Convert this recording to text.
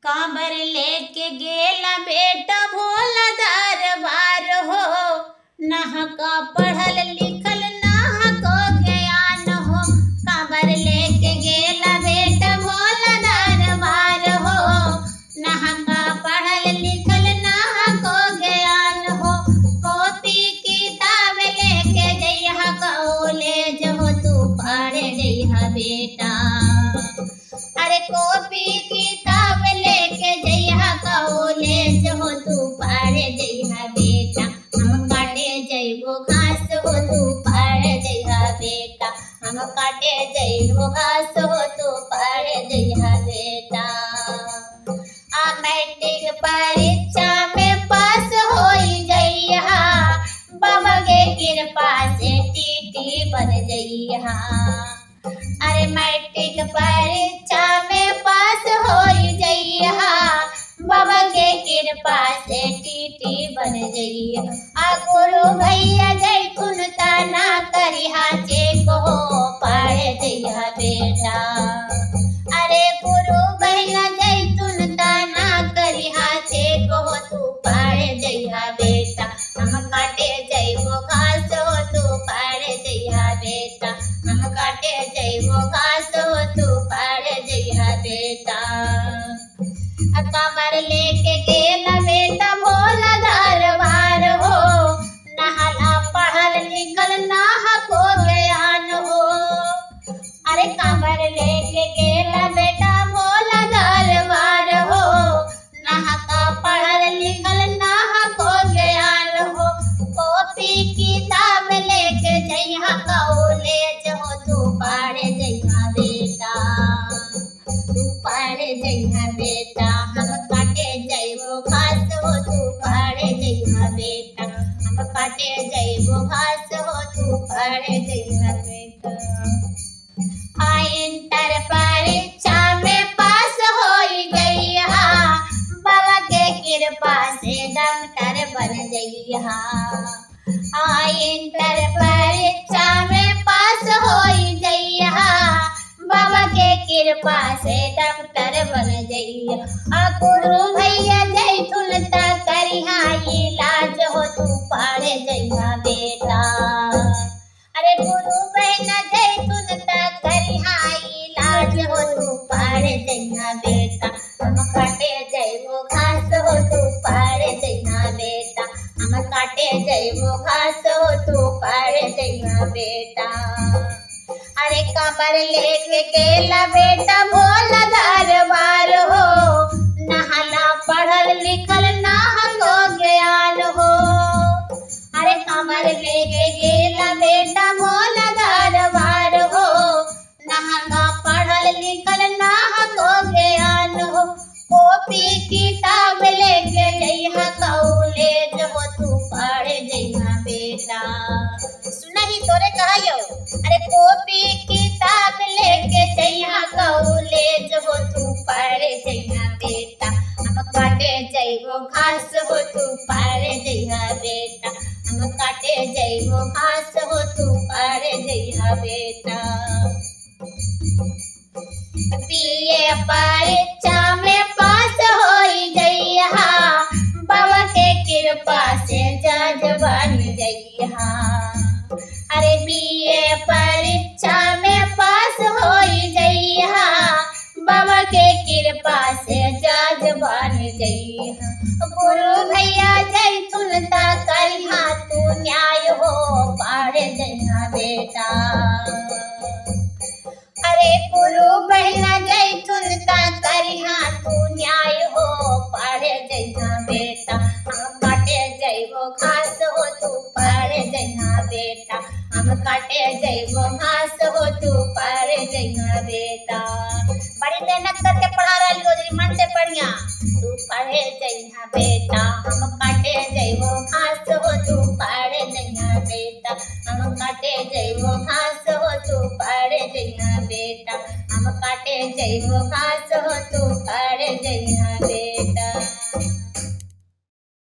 कांबर लेके गेला बेटा भोला दरबार हो नहका पढ़ल लिखल नहको ज्ञान हो कांबर लेके गेला बेटा भोला दरबार हो नहका पढ़ल लिखल नहको ज्ञान हो कॉपी किताब लेके जइहा कॉलेज हो तू पढ़े जइहा बेटा अरे कॉपी किताब लेके जइहा कॉलेज हो तू पढ़े जइहा बेटा हम काटे जइबो घास हो तू पढ़े जइहा बेटा हम काटे जइबो घास हो तू पढ़े जइहा बेटा आ मैट्रिक परीक्षा में पास होई जइहा बाबा के कृपा से टीटी बन जइहा अरे मैट्रिक परीक्षा में पास हो जइहा बाबा के कृपा से टीटी बन जइहा आ गुरु भैया जय कुन ताना करिहा चेक हो पढ़ जइहा बेटा अरे गुरु भैया जय तुन ताना करिहा चेक हो तू पढ़ जइहा बेटा हम काटे जइबो घास हो तू पढ़ जइहा बेटा हम काटे जइबो घास हो तू पढ़ जइहा बेटा आ कमर लेके गेला बेटा भोला दरबार हो नहला पढ़ल लिखल नाह को ज्ञान हो अरे कमर लेके गेला बेटा भोला दरबार हो नहका पढ़ल लिखल नाह को ज्ञान हो कॉपी किताब लेके जइहा कॉलेज हो तू पढ़ जइहा बेटा तू पढ़ जइहा बेटा हम काटे जइबो घास हो तू पढ़ जइहा बेटा हम काटे जइबो घास हो तू पढ़ जइहा बेटा आ इंटर परीक्षा में पास होई जइहा बाबा के कृपा से डॉक्टर बन जइहा आ इंटर परीक्षा में पास होई जइहा बाबा के कृपा से डॉक्टर बन जइहा आ गुरु भैया जय तुलता करिहा इलाज हो तू पढ़ जइहा बेटा अरे गुरु बहना जय तुलता करिहा इलाज हो तू पढ़ जइहा बेटा हम काटे जइबो घास हो तू पढ़ जइहा बेटा हम काटे जइबो घास हो तू पढ़ जइहा बेटा अरे कमर लेके गेला बेटा भोला दरबार हो नहला पढ़ल लिखल नाहको ज्ञान हो अरे कमर लेके गेला बेटा भोला दरबार हो नहला पढ़ल लिखल नाहको ज्ञान हो कॉपी किताब लेके जइहा कॉलेज हो तू पढ़ जइहा बेटा सुनही तोरे कहियो अरे कॉपी किताब लेके जइहा कॉलेज हो तू पढ़ जइहा बेटा हम काटे जइबो घास हो तू पढ़ जइहा बेटा हम काटे जइबो घास हो तू पढ़ जइहा बेटा बीए परीक्षा में पास होई जइहा बाबा के कृपा से जज बन जइहा अरे बीए परीक्षा में पास होई जइहा बाबा के कृपा से जज बन जइहा गुरु भैया जय तुलता करिहा तू न्याय हो पढ़ जइहा बेटा अरे गुरु बहना जय तुलता करिहा तू न्याय हो पढ़ जइहा बेटा हम काटे जइबो घास हो तू पढ़ जइहा बेटा हम काटे जइबो घास हो तू पढ़ जइहा बेटा बड़ी मेहनत करके पढ़ा रही हो जरी मन से पढ़िया तू पढ़े जइहा बेटा हम काटे जइबो घास हो तू पढ़ जइहा बेटा हम काटे जइबो घास हो तू पढ़ जइहा बेटा हम काटे जइबो घास हो तू पढ़ जइहा बेटा